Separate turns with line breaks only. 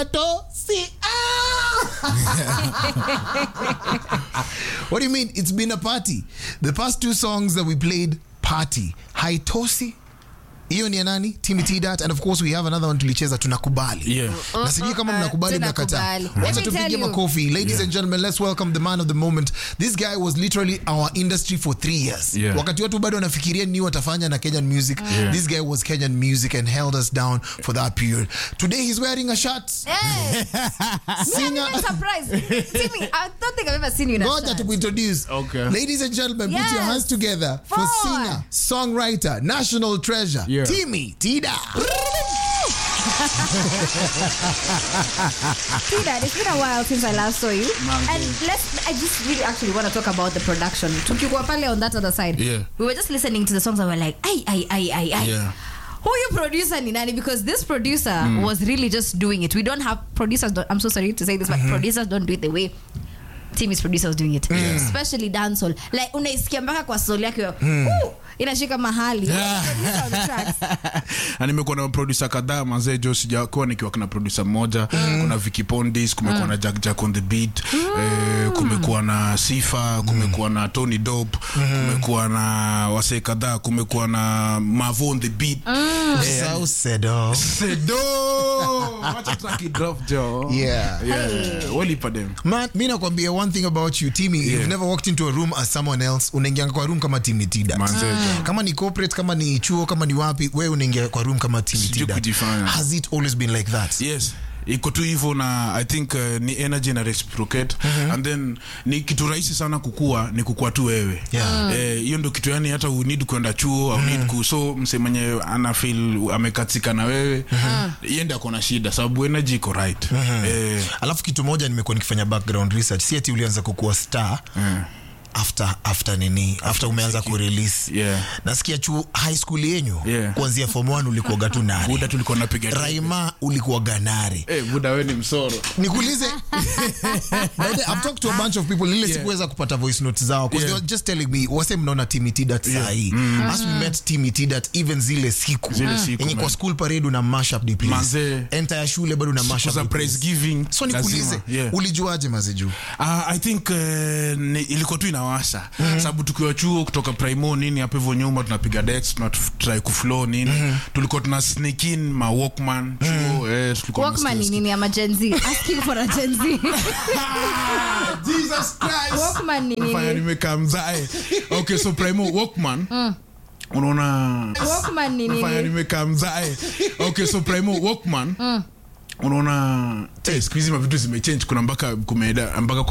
Tosi. Ah! what do you mean? It's been a party. The past two songs that we played, party. Haitosi. hiyo ni ya nani Timmy T Dat and of course we have another one tulicheza tunakubali
Yeah.
na sijui kama mnakubali mnakataa
Tunakubali.
wacha
Let me
tupige
tell you.
makofi ladies and gentlemen let's welcome the man of the moment this guy was literally our industry for three years
Yeah.
wakati watu bado wanafikiria ni watafanya na Kenyan music this guy was Kenyan music and held us down for that period today he's wearing a shirt
Hey,
singer
I'm surprised. Timmy, I don't think I've ever seen you in a
Ngoja
shirt.
to introduce.
Okay.
Ladies and gentlemen, put your
Yes.
hands together for
Forward.
singer, songwriter, national treasure,
Yeah.
Timmy Tida.
Tida, it's been a while since I last saw you. And let's I just really actually want to talk about the production. Tukikuwa pale on that other side.
Yeah.
We were just listening to the songs and we're like, ay, ay, ay, ay, ay.
Yeah.
Huyu producer ni nani? Because this producer was really just doing it. We don't have producers. Don't, I'm so sorry to say this, but producers don't do it the way Timmy's producer was doing it, especially dancehall. Like unaisikia mpaka kwa soul yake, "Ooh," inashika mahali. Producer on the tracks.
na nimekuwa na producer kadhaa mazee jo sijakuwa nikiwa na producer mmoja kuna Vicky Pondis kumekuwa na Jack Jack on the beat eh, kumekuwa na Sifa kumekuwa na Tony Dope kumekuwa na wasee kadhaa kumekuwa na Mavo on the beat eh,
So sedo.
Sedo wacha track drop jo
Yeah.
yeah walipa dem
Man, mi nakwambia one thing about you Timmy, you've
Yeah.
never walked into a room as someone else. Unaingia kwa room kama Timmy Tida.
Manze, jo.
Kama ni corporate, kama ni chuo, kama ni wapi, wewe unaingia kwa room kama Timmy
Sijui
Tida.
kujifanya.
Has it always been like that?
yes iko tu hivyo na i think uh, ni energy na reciprocate and then ni kitu rahisi sana kukua ni kukua tu wewe
Yeah.
Eh, hiyo ndo kitu yani hata unid kwenda chuo au need ku so mse mwenye ana feel amekatika na wewe yende ako na shida sababu energy iko right eh,
alafu kitu moja nimekuwa nikifanya background research si ati ulianza kukuwa star after after nini after umeanza kurelease
Yeah.
nasikia chuo high school yenyu
Yeah.
kuanzia form 1 ulikuwa tunari
buda tulikuwa napiga
raima ulikuwa ganari
eh, buda we ni msoro
nikuulize By the way, I've talked to a bunch of people lile
Yeah.
sikuweza kupata voice notes zao because they
Yeah.
were just telling me wase mnaona Timmy Tidat saa hii as we met Timmy Tidat even zile siku
Zile siku,
yenye kwa
man.
school parade una mash up the place
Manze.
enter ya shule bado una mash
Siku
up
za
the place.
praise giving
so nikuulize
lazima, yeah.
ulijuaje mazeju
Uh, i think uh, ni, ilikuwa tu inawasha sababu tukiwa chuo kutoka primo nini hapo hivyo nyuma tunapiga dex tunatry kuflow nini tulikuwa tuna sneak in ma walkman chuo eh, tulikuwa
Walkman ni
tunasikia-
nini ama Gen Z? Asking for a Gen Z.
Jesus Christ
Walkman ni
Fanya
nini?
nimekaa mzae okay so primo walkman unaona
Walkman ni
Fanya
nini?
nimekaa mzae okay so primo walkman unaona eh, siku hizi mavitu zimechange kuna mpaka kumeda mpaka